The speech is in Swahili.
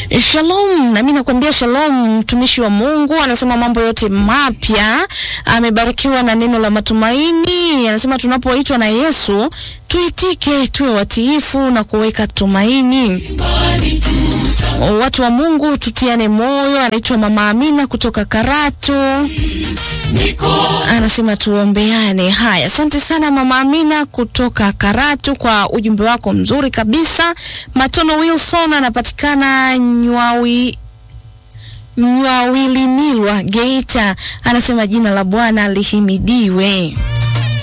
Shalom, nami nakwambia shalom, mtumishi wa Mungu anasema mambo yote mapya, amebarikiwa na neno la matumaini. Anasema tunapoitwa na Yesu tuitike, tuwe watiifu na kuweka tumaini. Watu wa Mungu tutiane moyo. Anaitwa Mama Amina kutoka Karatu, anasema tuombeane. Haya, asante sana Mama Amina kutoka Karatu kwa ujumbe wako mzuri kabisa. Matono Wilson anapatikana Nywawi Nyawilimilwa Geita, anasema jina la Bwana lihimidiwe.